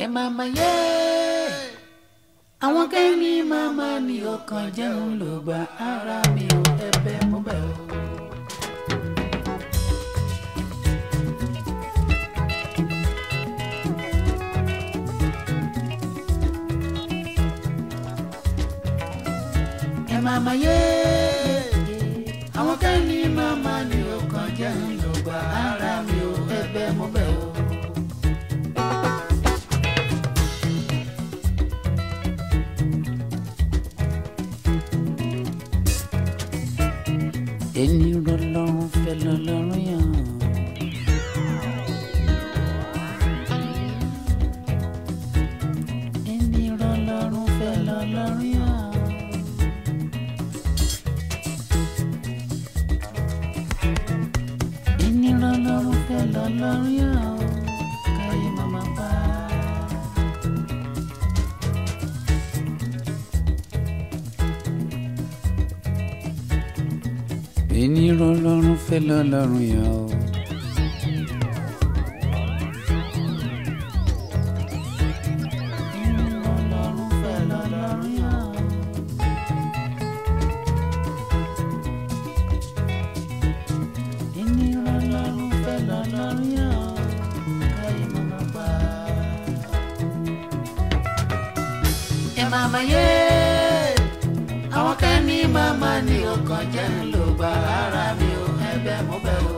ẹ máa ma yé àwọn kẹ́ni máa ma ní ọkàn jẹun ló gba ara mi ò ẹ̀bẹ̀ mo bẹ̀ o. ẹ máa ma yé àwọn kẹ́ni máa ma ní ọkàn jẹun ló gba ara mi ò ẹ̀bẹ̀ mo bẹ̀ o. ẹni rọlọ́run fẹ́ lọ́lọ́run yàn. ẹni rọlọ́run fẹ́ lọ́lọ́run yàn. ẹni rọlọ́run fẹ́ lọ́lọ́run yàn. káyé màmá bá. ẹni rọlọ́run fẹ́ lọ́lọ́run yàn o. ẹni rọlọ́run fẹ́ lọ́lọ́run yàn. ẹni rọlọ́run fẹ́ lọ́lọ́run yàn. káyé màmá bá. ẹ máa ma yé àwọn kan ní màmá ní ọkàn jẹ́ ń lò gba ara mi ò ẹ̀bẹ̀ mo bẹ̀ o.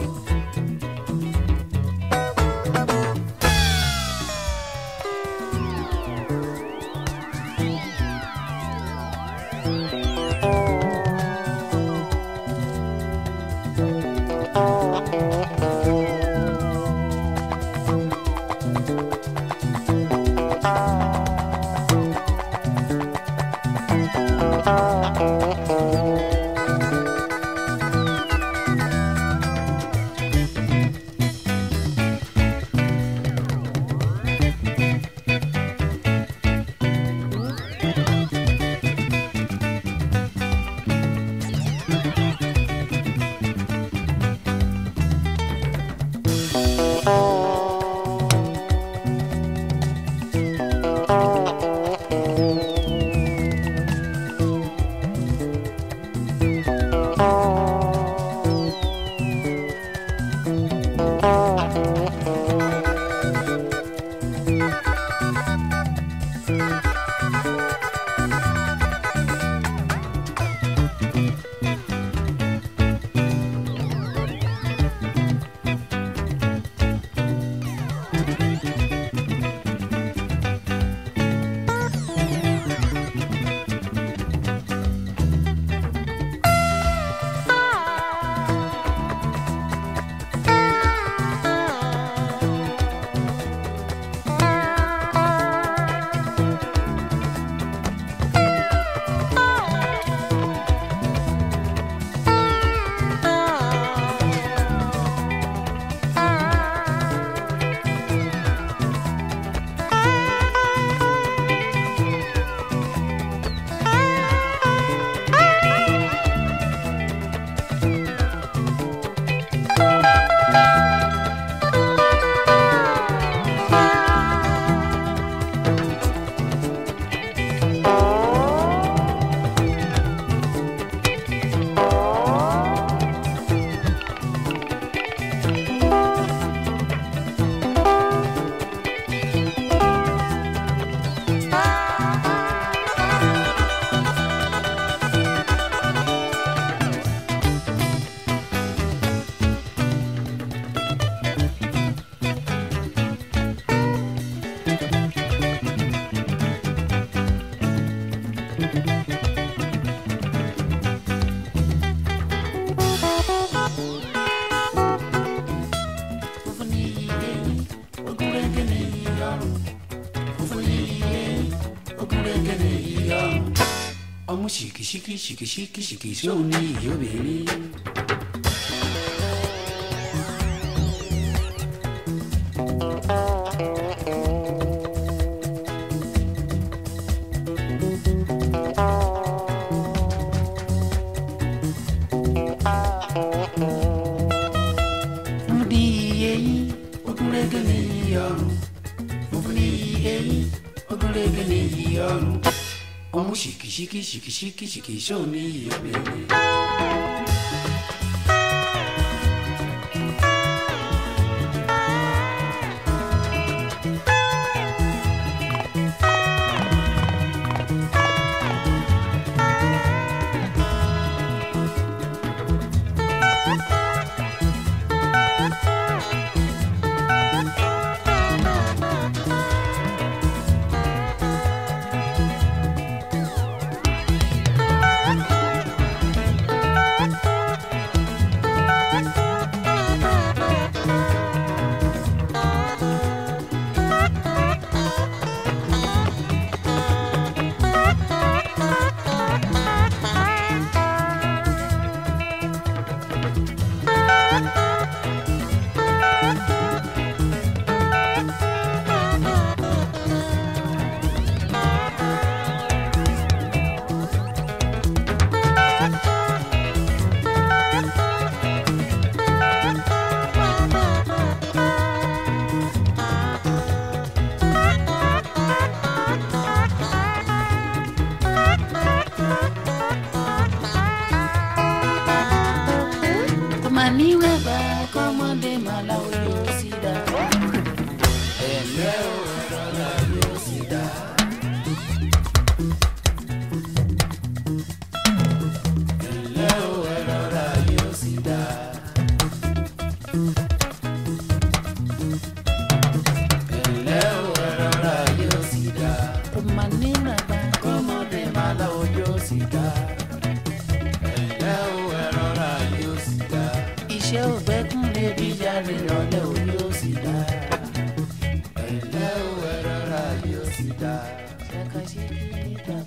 funfun ní iye ogun rege ní ìyọrùn funfun ní iye ogun rege ní ìyọrùn. ọmú ṣìkìṣìkì ṣìkìṣìkì ṣìkì sóun ní ìyóbìnrin. funfun ní iye yín ogun rege ní ìyọrùn funfun ní iye. eyín ogúnrégé ní iyì ọrùn ọmú ṣìkìṣìkì ṣìkìṣìkì ṣìkìṣó ní iyì obìnrin. kọ́mọ níwẹ̀bà kọ́mọdé màlá yóò sì dá. ẹ̀lẹ́ o rọra yóò sì dá. ẹ̀lẹ́ o rọra yóò sì dá. ẹ̀lẹ́ o rọra yóò sì dá. kọ́mọ níwẹ̀bà kọ́mọdé màlá yóò sì dá. ẹ̀lẹ́ o rọra yóò sì dá. iṣẹ́ ògbẹ́kùn lè bí jáde lọ́lẹ́ o yóò sì dá. ẹ̀lẹ́ o rọra yóò sì dá. ṣàkàṣì kìí dá.